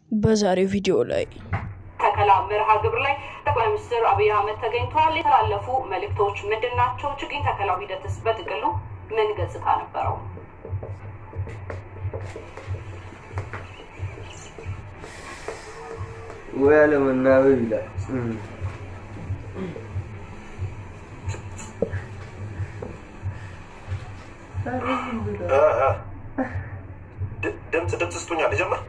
በዛሬው ቪዲዮ ላይ ተከላ መርሃ ግብር ላይ ጠቅላይ ሚኒስትር አብይ አህመድ ተገኝተዋል። የተላለፉ መልእክቶች ምንድን ናቸው? ችግኝ ተከላው ሂደትስ በጥቅሉ ምን ገጽታ ነበረው? ወይ አለመናበብ ይላል። ድምፅ ድምፅ ስጡኛል። ልጀምር።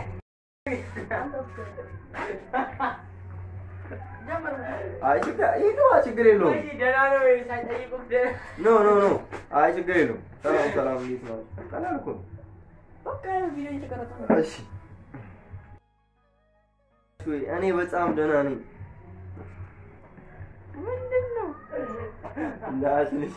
አይ ችግር ይግባ፣ ችግር የለውም። ኖ ኖ ኖ፣ አይ ችግር የለውም። ሰላም ሰላም፣ እንዴት ነው? ቀላል እኮ ነው። እሺ እኔ በጣም ደህና ነኝ። እንዳትልሽ።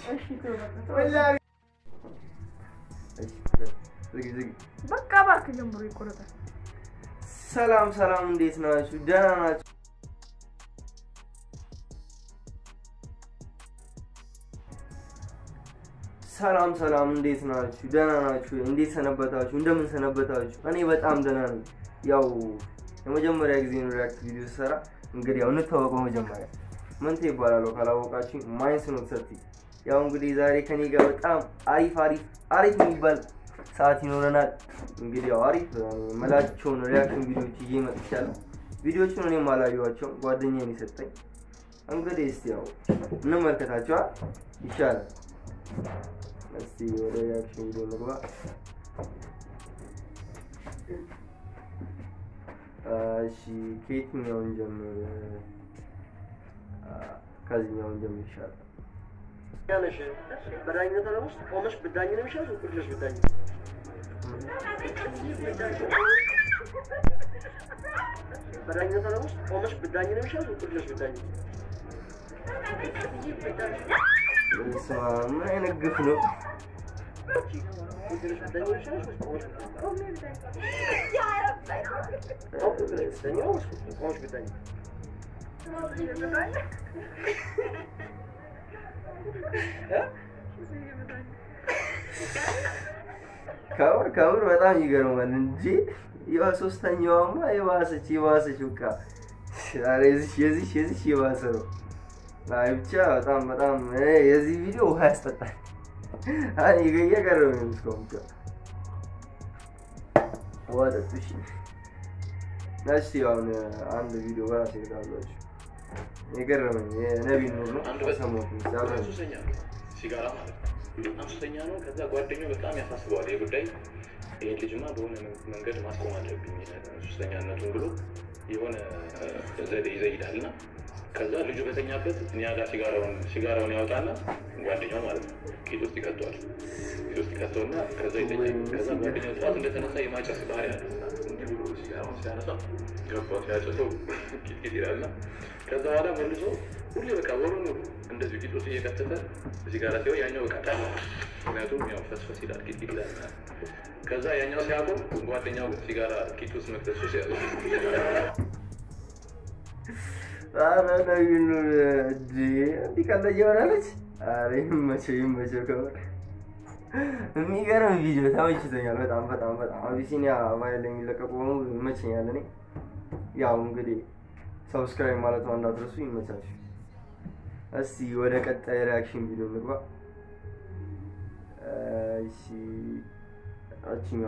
ዝጊ ዝጊ። በቃ እባክህ ጀምሮ ይቆረጣል። ሰላም ሰላም፣ እንዴት ናችሁ? ደህና ናችሁ? ሰላም ሰላም፣ እንዴት ናችሁ? ደህና ናችሁ? እንዴት ሰነበታችሁ? እንደምን ሰነበታችሁ? እኔ በጣም ደህና ነኝ። ያው የመጀመሪያ ጊዜ ነው ሪያክት ቪዲዮ ስሰራ። እንግዲህ ያው እንታወቀው መጀመሪያ መንቴ ይባላለሁ ካላወቃችሁ ማይንስ ነው ሰርቲ። ያው እንግዲህ ዛሬ ከኔ ጋር በጣም አሪፍ አሪፍ አሪፍ የሚባል ሰዓት ይኖረናል። እንግዲህ ያው አሪፍ መላቸውን ሪያክሽን ቪዲዮዎች ይዤ መጥቻለሁ። ቪዲዮቹን እኔም አላየኋቸውም ጓደኛዬን የሰጠኝ። እንግዲህ እስቲ ያው እንመልከታቸዋል ይሻላል። እስቲ ወደ ሪያክሽን ቪዲዮ እንግባ። እሺ ከየትኛውን ጀምር? ከዚህኛውን ጀምር ይሻላል። ያለሽ በዳኝነት ዓለም ውስጥ ቆመሽ ብዳኝ ነው የሚሻል ቁጭ ብለሽ ብዳኝ? በዳኝነት ዓለም ውስጥ ቆመሽ ብዳኝ ነው የሚሻል ቁጭ ብለሽ ብዳኝ? በስመ አብ፣ ምን አይነት ግፍ ነው? ቁጭ ብለሽ ብዳኝ ነው የሚሻልሽ ወይስ ቆመሽ ብዳኝ? ቆመሽ ብዳኝ ነው ወይስ ቆመሽ ብዳኝ? ከምር ከምር በጣም ይገርማል እንጂ ያው ሶስተኛዋማ የባሰች የባሰች በቃ ኧረ የዚች የዚች የዚች የባሰ ነው። አይ ብቻ በጣም በጣም እኔ የዚህ ቪዲዮ ውሃ ያስጠጣል። አይ እየገረመኝ ነው እስካሁን ብቻ ውሃ ጠጡ። እሺ እስኪ አሁን አንድ ቪዲዮ በራሴ ልጋብዛችሁ። የገረመኝ የነቢይ ኑር ነው ሰሞኑን አብረን ሱሰኛ ነው፣ ሲጋራ ማለት ነው። በጣም ሱሰኛ ነው። ከዛ ጓደኛው በጣም ያሳስበዋል ይህ ጉዳይ። ይህን ልጅማ በሆነ መንገድ ማስቆም አለብኝ ሱሰኛነቱን ብሎ የሆነ ዘዴ ይዘይዳል እና ከዛ ልጁ በተኛበት እኛ ጋር ሲጋራውን ሲጋራውን ያወጣና ጓደኛው ማለት ነው ቂጥ ውስጥ ይከተዋል። ቂጥ ውስጥ ይከተውና ከዛ ይተኛል። ከዛ ጓደኛው ጠዋት እንደተነሳ የማጨስ ባህሪ ያለ እንዲህ ብሎ ሲጋራውን ሲያነሳ ገባው ሲያጨሰው ቂጥ ቂጥ ይላልና ከዛ በኋላ መልሶ ሁሌ በቃ ወሩን ሙሉ እንደዚሁ ቂጥ ውስጥ እየከተተ ሲጋራ ሲሆን ያኛው በቃ ጠላ። ምክንያቱም ያው ፈስፈስ ይላል ቂጥ ቂጥ ይላል ምናምን። ከዛ ያኛው ሲያቆም ጓደኛው ግን ሲጋራ ቂጥ ውስጥ መክተት ሱስ ያዘው። ኧረ ነቢይ ኑር እንጂ እንዲህ ቀለድ የሆናለች። ኧረ ይመቸው ይመቸው። ከምር የሚገርም ቪዲዮ ተመችቶኛል። በጣም በጣም በጣም አቢሲኒያ ቫይል የሚለቀቁ በሙሉ ይመቸኛል። እኔ ያው እንግዲህ ሰብስክራይብ ማለት ነው እንዳትረሱ። ይመቻችሁ። እስቲ ወደ ቀጣይ ሪያክሽን ቪዲዮ እንግባ። እሺ አቺኛዋ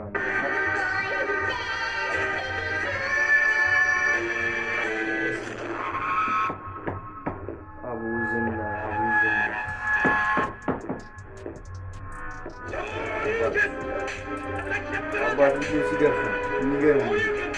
አቡዝና አቡዝና አባት ልጁ ሲገርፍ የሚገርም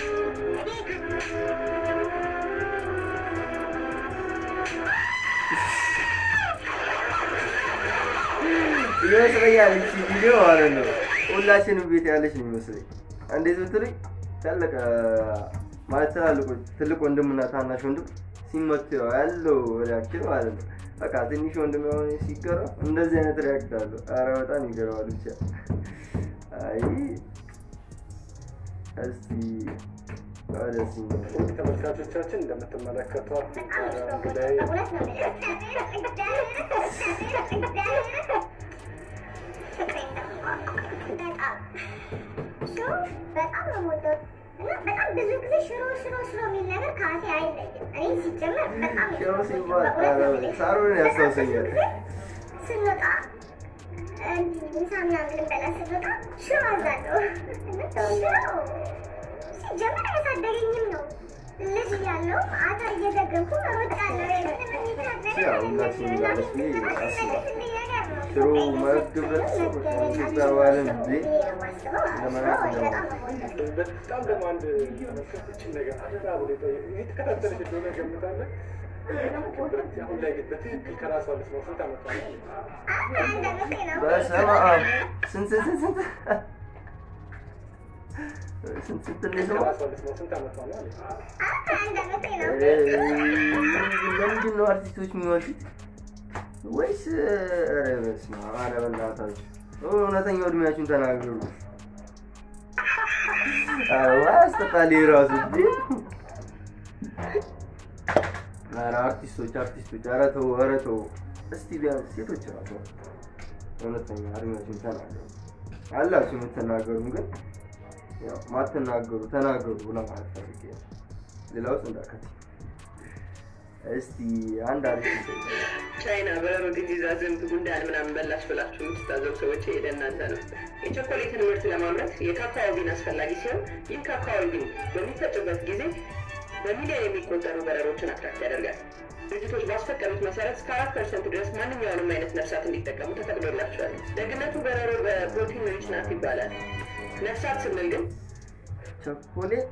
ይመስለኛል እቺ ቪዲዮ ማለት ነው ሁላችንም ቤት ያለች ነው ይመስለኝ። እንዴት ብትሉኝ ታለቀ ማለት ትላልቆች ትልቅ ወንድምና ታናሽ ወንድም ሲመቱ ያለው ሪያክሽን ማለት ነው። በቃ ትንሽ ወንድም የሆነ ሲገረም እንደዚህ አይነት ሪያክት አለው። ኧረ በጣም ይገርማል። ብቻ አይ እስቲ ወደዚህ ተመልካቾቻችን እንደምትመለከቷት እንግዳይ በጣም ነው የምወደው። እና በጣም ብዙ ጊዜ ሽሮ ሽሮ ሽሮ የሚል ነገር ከአፌ አይለይም። እኔ ሲጀመር በጣም ሽሮ ሲባል ኧረ ሳሩን ያስታውሰኛል። ስንወጣ እንዲህ ምሳ ምናምን ልንበላ ስንወጣ ሽሮ አዛለሁ። እና ሽሮ ሲጀመር አያሳደገኝም ነው። ልጅ እያለሁ አተር እየዘገብኩ እሮጣለሁ። ያው ሁላችንም እንዳለች ብዬ አስባለሁ። ሽሮ መግብ ህብረተሰቦች ኢትዮጵያ ባህልን ጊዜ ለማለት እንደማለት በጣም ደግሞ አንድ እችን ነገር አደራ ብሎ የተከታተለች እንደሆነ ገምታለህ። አሁን ላይ ግን በትክክል ከራሷ ልትኖር ስንት ዓመቷ ነው? በስመ አብ ስንት ስንት ስንት ስንት ስንት ነው የሰማው? ከራሷ ልትኖር ስንት ዓመቷ ነው አለች። ለምንድን ነው አርቲስቶች የሚዋሹት? ወይስ ኧረ በስመ አብ ኧረ በእናታችሁ እውነተኛው እድሜያችሁን ተናገሩ። ኧረ ያስጠቃል ራሱ እንዴ! ኧረ አርቲስቶች አርቲስቶች ኧረ ተው ኧረ ተው። እስቲ ቢያንስ ሴቶች ራሱ እውነተኛ እድሜያችሁን ተናገሩ። አላችሁ የምትናገሩ ግን ያው ማትናገሩ ተናገሩ ለማለት ፈልጌ ነው። ሌላ ውስጥ እንዳከት እስቲ አንድ አሪፍ ቻይና በረሮ ዲዚዛ ዝንብ ጉንዳን ምናምን በላሽ ብላችሁ የምትታዘቡ ሰዎች ይሄ ለእናንተ ነው። የቸኮሌትን ምርት ለማምረት የካካኦ ቢን አስፈላጊ ሲሆን ይህ ካካኦ ቢን በሚፈጭበት ጊዜ በሚሊዮን የሚቆጠሩ በረሮችን አትራክት ያደርጋል። ድርጅቶች ባስፈቀዱት መሰረት እስከ አራት ፐርሰንት ድረስ ማንኛውንም አይነት ነፍሳት እንዲጠቀሙ ተፈቅዶላቸዋል። ደግነቱ በረሮ በፕሮቲን ሪች ናት ይባላል። ነፍሳት ስንል ግን ቸኮሌት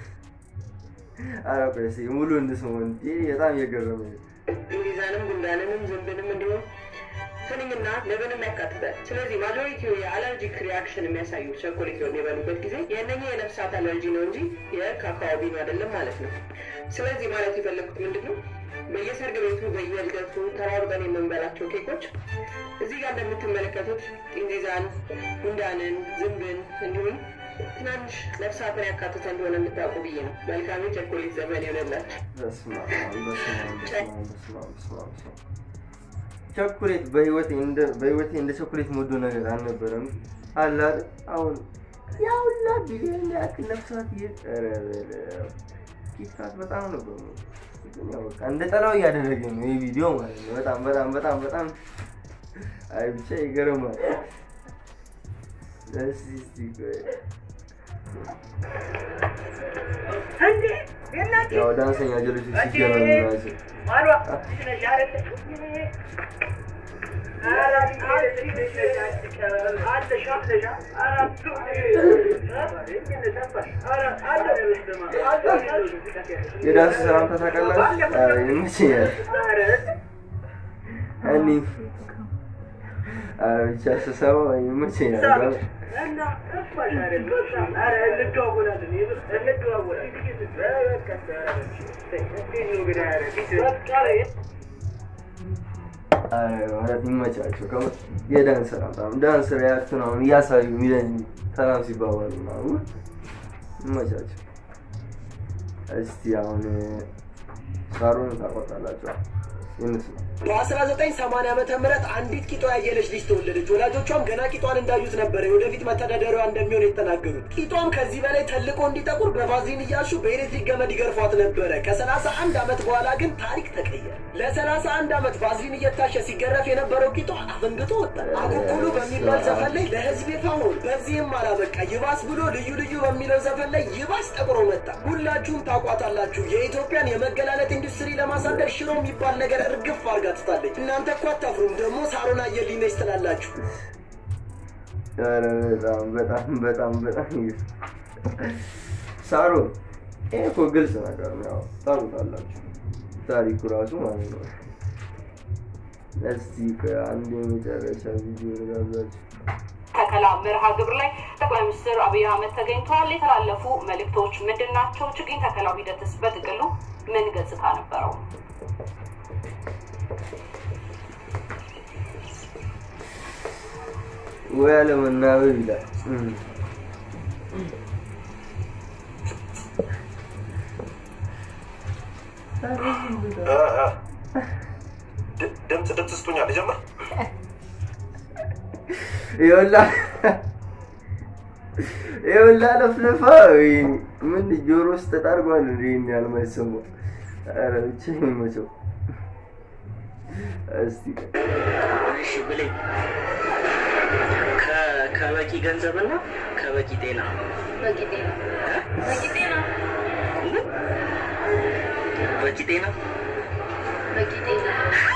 ኧረ ቆይ እስኪ ሙሉ እንስማው እንጂ በጣም እየገረመኝ ነው። እንግሊዛንም ጉንዳንንም ዝንብንም እንዲሁም ትንኝና ንብንም ያካትታል። ስለዚህ ማጆሪቲው የአለርጂክ ሪያክሽን የሚያሳዩ ቸኮሌት በሚበሉበት ጊዜ የእነኚህ የነፍሳት አለርጂ ነው እንጂ የካካኦ ቢኑ አይደለም ማለት ነው። ስለዚህ ማለት የፈለግኩት ምንድን ነው በየሰርግ ቤቱ በየልደቱ ተሯሩጠን የምንበላቸው ኬኮች እዚህ ጋር እንደምትመለከቱት ጢንዚዛን፣ ጉንዳንን፣ ዝንብን እንዲሁም ትናንሽ ነፍሳትን ያካትተ እንደሆነ የምታውቁ ብዬ ነው። መልካም የቸኮሌት ዘመን ይሆንላችሁ። በስመ አብ በስመ አብ በስመ አብ በስመ አብ በስመ አብ በስመ አብ። ቸኮሌት በህይወቴ እንደ በህይወቴ እንደ ቸኮሌት የምወዶ ነገር አልነበረም። አለ አይደል? አሁን ያ ሁላ ቢሊዮን ያክል ነፍሳት ይ ኧረ በለው። ኪትካት በጣም ነበር የምወደው። ግን ያው በቃ እንደ ጠላው እያደረገኝ ነው ይህ ቪዲዮ ማለት ነው። በጣም በጣም በጣም በጣም አይ ብቻ ይገርማል። እስኪ እስኪ ቆይ ያው ዳንሰኛ ጀሎች ሲገናኙ ናቸው። የዳንስ ሰላምታ ታውቃላችሁ? ኧረ ይመቸኛል። እኔ ኧረ ብቻ ስሰማው ይመቸኛል። ኧረ እውነት ይመቻቸው። ከምር የዳንስ ሰላምታ ነው። ዳንስ ሪያክት ነው እያሳዩ ሚለን ሰላም ሲባባሉ ምናምን ይመቻቸው። እስቲ አሁን ሳሩን ታቆጣላችሁ ይንስ በ1980 ዓመተ ምህረት አንዲት ቂጧ ያየለች ልጅ ተወለደች። ወላጆቿም ገና ቂጧን እንዳዩት ነበረ የወደፊት መተዳደሪያዋ እንደሚሆን የተናገሩት። ቂጧም ከዚህ በላይ ተልቆ እንዲጠቁር በቫዝሊን እያሹ በኤሌክትሪክ ገመድ ይገርፏት ነበረ። ከ31 ዓመት በኋላ ግን ታሪክ ተቀየረ። ለ31 ዓመት ቫዝሊን እየታሸ ሲገረፍ የነበረው ቂጧ አፈንግጦ ወጣ። አኩኩሉ በሚባል ዘፈን ላይ ለህዝብ ይፋ ሆነ። በዚህም አላበቃ። ይባስ ብሎ ልዩ ልዩ በሚለው ዘፈን ላይ ይባስ ጠቁሮ መጣ። ሁላችሁም ታውቋታላችሁ። የኢትዮጵያን የመገላለጥ ኢንዱስትሪ ለማሳደግ ሽሮ የሚባል ነገር እርግፍ አርጋ ትታለች። እናንተ እኮ አታፍሩም። ደግሞ ሳሮን አየልኝ ነች ትላላችሁ። ኧረ በጣም በጣም በጣም በጣም ይገርም። ሳሮን ይሄ እኮ ግልጽ ነገር ነው። ያው ታውቁታላችሁ ታሪኩ ራሱ ማለት ነው። እስቲ ከአንድ የመጨረሻ ቪዲዮ ልጋብዛችሁ። ተከላ መርሃ ግብር ላይ ጠቅላይ ሚኒስትር አብይ አህመድ ተገኝተዋል። የተላለፉ መልእክቶች ምንድን ናቸው? ችግኝ ተከላው ሂደትስ በጥቅሉ ምን ገጽታ ነበረው? ወይ አለመናበብ ይላል። እም። ድምፅ ድምፅ ስጡኛል። ልጀምር። ይኸውልህ ይኸውልህ ለፍልፋ ወይ ምን ጆሮ ውስጥ ተጣርጓል እንዴ? ይሄን ያህል የማይሰማው ኧረ ብቻ ይመቸው። እስቲ እሺ ብለኝ ከ- ከበቂ ገንዘብና ከበቂ ጤና በቂ ጤና በቂ ጤና በቂ ጤና በቂ ጤና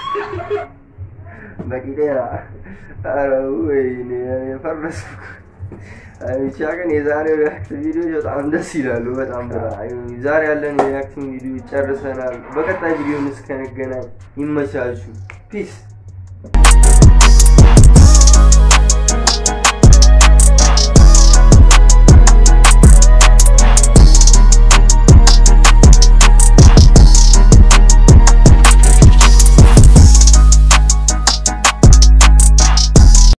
በቂ ጤና ኧረ ወይኔ ፈረስኩ። አይ ብቻ ግን የዛሬው ሪያክት ቪዲዮዎች በጣም ደስ ይላሉ። በጣም በጣም ዛሬ ያለን የሪያክቲንግ ቪዲዮ ጨርሰናል። በቀጣይ ቪዲዮ እስከንገናኝ ይመቻችሁ። ፒስ